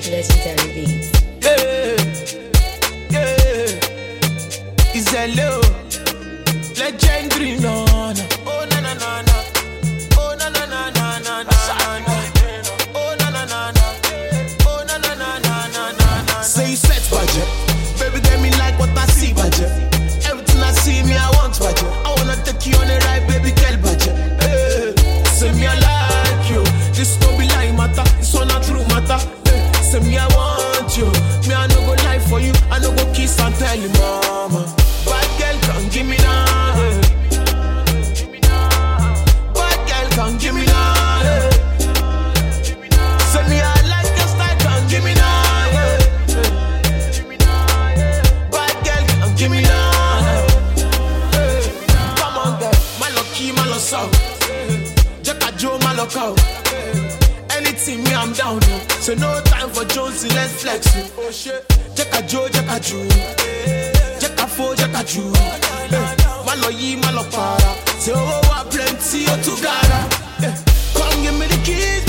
Legendary beats. Yeah, yeah. It's a low legendary, no, no. Oh na na na na. Oh na na na na na na na. Oh na na na na. Oh na na na na na na na. Say you set budget, baby. Get me like what I see budget. Everything I see me, I want budget. I wanna take you on a ride, baby, girl budget. Hey, say me I like you. This no be lie matter, this one a true matter. Hey, say me I want you, me I no go lie for you. I no go kiss and tell you, mama. Bad girl, come give me now. Hey. Bad girl, come give me now. Hey. Say me I like your style, come give me now. Hey. Bad girl, come give me now. Hey. Come on, girl, my lucky, my love sound. Jacka Joe, my look out. Anything me, I'm down. oh. So no time for Jonesy, let's flex. oh. Oh shit, Jacka Joe, Jacka Joe. Jacka Fo, Jacka Joe. Eh, My love ye, my love para. Say oh, oh, oh, plenty, oh, together. Eh, Come give me the keys,